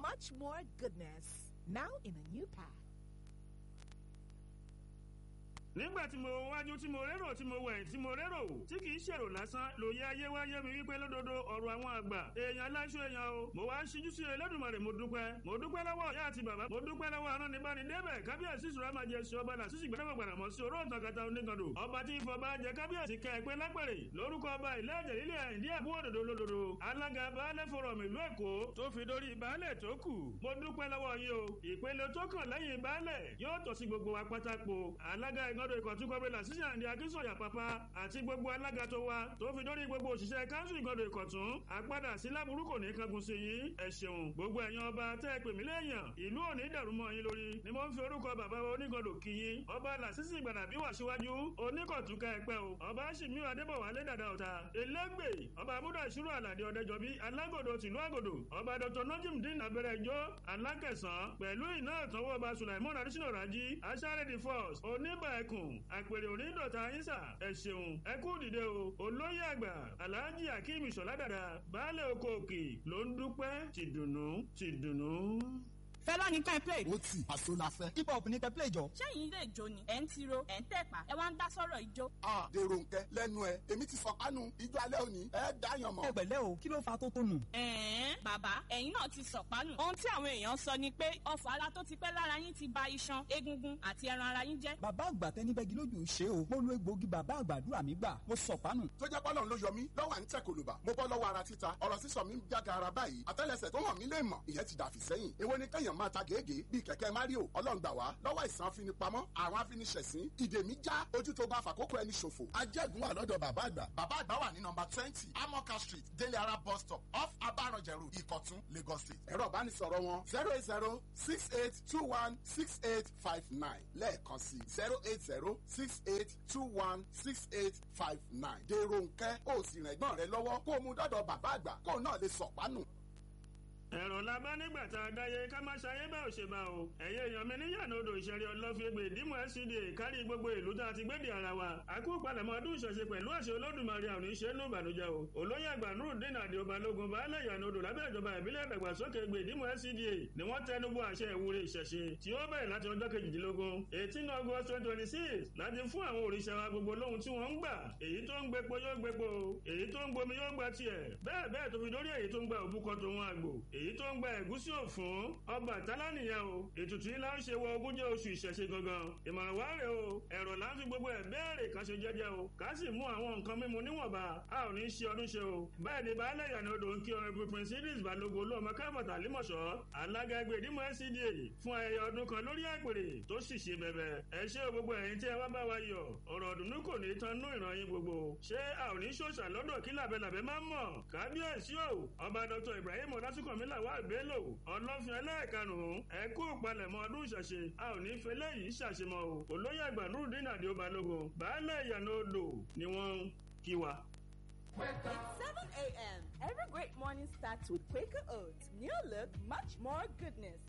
much more goodness. Now in a new pack. nígbà tí mo wájú tí mo rérò tí mo wẹ̀yìn tí mo rérò tí kì í ṣèrò lásán lòye ayé wá yé mi wípé lódodo ọ̀rọ̀ àwọn àgbà èèyàn aláṣọ èèyàn o mo wá ń ṣíjú sí Ẹlẹ́dùmarè mo dúpẹ́ mo dúpẹ́ lọ́wọ́ ìyá àti bàbá mo dúpẹ́ lọ́wọ́ arán ní báni débẹ̀ kábíyèsí ìṣúra máa jẹ sí ọba là sísì gbẹdẹ́gbẹ̀ gbàdà mọ́ sí oró ìtàkàtà onígàndò ọba tí ìfọ̀ bá jẹ kábíyèsí kẹ ẹ̀pẹ́ lápẹ̀rẹ̀ lórúkọ ọba ilé ẹ̀jẹ̀ lílé àìdí àbú òdòdó lódodo alága baálẹ̀ fọ̀rọ̀mù ìlú èkó tó fi dórí baálẹ̀ tó kù mo dúpẹ́ lọ́wọ́ yín o ìpele tó kàn lẹ́yìn baálẹ̀ yóò tọ́ sí gbogbo wa pátákó alága ìgọ́dọ̀ ìkọ̀túnkọ́bẹ̀lá sísè àǹdí akínsọ̀yà pàpà àti gbogbo alága tó wa tó fi dórí gbogbo òṣìṣẹ́ káńsù ìgọ́dọ̀ ìkọ̀tún àpadà sí láburú kò ní kankan sí yín ẹ ṣeun gbogbo ẹ̀yin ọba tẹ́ ẹ pè mí léèyàn ìlú òní dàrú mọ́ yín lórí ni mo ń fi orúkọ bàbá wa onígọ́dọ̀ kí yín ọba làṣìṣì ìgbàdà bí wà síwájú oníkọ̀tún ká ẹ pẹ́ o ọba ṣìmí adébọ̀wálé dàda ọ̀tá elégbè ọba amúdà ìṣúrò àlàdé ọ̀dẹ́jọbí alágòdò tìlú àgòdò ọba dr nojimdin abẹ́rẹ́jọ́ alákẹ̀sán pẹ̀lú iná ìtọ́wọ́ ọba sulaimon adésínà rájí aṣáré force oníbà ẹkùn àpèrè onídọ̀tà ayínsà ẹ ṣeun ẹ kú dìde o olóyè àgbà alhaji akeem ìṣọ̀lá dàda baálé oko òkè ló ń dúpẹ́ tìdùnnú tìdùnnú. fẹlá ní ká ẹ play. ó tì àṣọ la fẹ́. hip hop ní kẹ́ play jọ. sẹ́yìn ilé ìjó ni ẹ̀ ń tiro ẹ̀ ń tẹ̀pá ẹ wá ń dá sọ́rọ̀ ìjó. a dèrò nkẹ lẹ́nu ẹ èmi ti sọ kánú ijó alẹ́ òní ẹ dáyàn mọ́. ẹ pẹ̀lẹ́ o kí ló fa tó tó nù. ẹ̀ẹ́n bàbá ẹ̀yin náà ti sọ̀pánù. ohun tí àwọn èèyàn sọ ni pé ọfọ̀ ara tó ti pẹ́ lára yín ti ba iṣan egungun àti ẹran ara yín jẹ́. bàbá àgbà tẹni bẹ́gi lójú ṣe o mo lo egbòogi bàbá àgbàdúrà mi gbà mo sọ̀pánù. tó jẹ́ pọ́lọ́n ló yọ mí lọ́wọ́ à ń tẹ̀ kòlùbà mo bọ́ lọ́wọ́ ara títa ọ̀rọ̀ sísọ mi ń jága ara báyìí àtẹ́lẹsẹ̀ tó hàn mí lè mọ̀ ìyẹn ti dàfí sẹ́yìn èwo ni kẹ́yàn máa ta gègé bíi kẹ̀kẹ́ mario ọlọ́run gbà wá lọ́wọ́ ìsàn afinipamọ́ àwọn afiniṣẹ̀sín ìdè mi já ojú tó bá fàkókò ẹni ṣòfò ajẹ́gun wà lọ́dọ̀ bàbá àgbà bàbá àgbà wà ní nọmba twenty amoka street délé ara bus stop off abaranjẹrù ìkọ̀tún lagos state ẹ̀rọ ìbánisọ̀rọ̀ wọn zero eight zero six eight two one six eight five nine lẹ́ẹ̀kan sí zero eight zero six eight two one six eight five nine dèrò nkẹ́ ó sì rìn ẹ̀gbọ́n rẹ lọ́wọ́ kó o mú dọ́dọ̀ bàbá àgbà kó o náà lè sọ̀pánù ẹ̀rọ la bá nígbà tá a dáyé ká má ṣayé bá ò ṣe bá o ẹ̀yẹ èèyàn mi níyànà odò ìṣẹ̀rí ọlọ́fíẹ́gbè ìdímọ̀ SCDA kárí gbogbo ìlú tá a ti gbéde ara wa àkú palẹ̀mọ́ ọdún ìṣẹ̀ṣe pẹ̀lú àṣẹ olódùmarè àwọn oníṣẹ́ ló bànújẹ́ o olóyè àgbà nurudeen àdìo balógun baálẹ̀ ìyànà odò lábẹ́ ìjọba ìbílẹ̀ ìdàgbàsókè gbè ìdímọ̀ SCDA ni wọ́n tẹnubọ àṣẹ ìwúre ìṣẹ̀ṣe tí ó bẹ̀rẹ̀ láti ọjọ́ kejìdínlógún eighteen august twenty twenty six láti fún àwọn òrìṣà wa gbogbo lóhun tí wọ́n ń gbà èyí tó ń gbépo yóò gbépo èyí tó ń gbomi yóò gba tiẹ̀ bẹ́ẹ̀ bẹ́ẹ̀ tó fi dórí èyí tó ń gba òbúkọ tó wọn àgbò èyí tó ń gba ẹ̀gús sí òfun ọba àtàlà nìyẹn o ètùtù yìí là ń ṣe wọ ogúnjẹ oṣù ìṣẹ̀ṣe gangan ìmọ̀ràn wá rè o ẹ̀rọ là ń fi gbogbo ẹ̀ bẹ́ẹ̀rẹ̀ kan ṣe jẹ́jẹ́ o ká sì mú àwọn nǹkan mímu níwọ̀nba a ò ní ṣe ọdún ṣe o bẹ́ẹ̀ ni baálé ìyànà odò ń kí ọ̀rẹ́ pípín sídìs balógun olóòmọ káfọ̀tà límọ̀ṣọ́ alága ẹgbẹ́ ìdímọ̀ SCDA fún ayẹyẹ ọdún kan lórí àpèrè tó sì ṣe bẹ̀bẹ̀ ẹ ṣé o gbogbo ẹ̀yin tí ẹ wá bá wa yọ̀ ọ̀rọ̀ ọ̀dùnnú kò ní tán nú ìran yín gbogbo ṣé a ò ní ṣòṣà lọ́dọ̀ kí làbẹ́làbẹ́ máa ń mọ̀ kábíyèsí o ọba Dr Ibrahim ọlásùnkànmílà wà bélò ọlọ́fin ẹlẹ́ẹ̀kanùn-ún ẹ kú ìpalẹ̀mọ́ ọdún ìṣẹ̀ṣe a ò ní fẹlẹ́ yìí ṣàṣemọ́ o olóyè àgbà nurudeen àdìo balógun baálẹ̀ ìyànà odò ni wọ́n ń kí wa. It's 7 a.m. Every great morning starts with Quaker Oats. New look, much more goodness.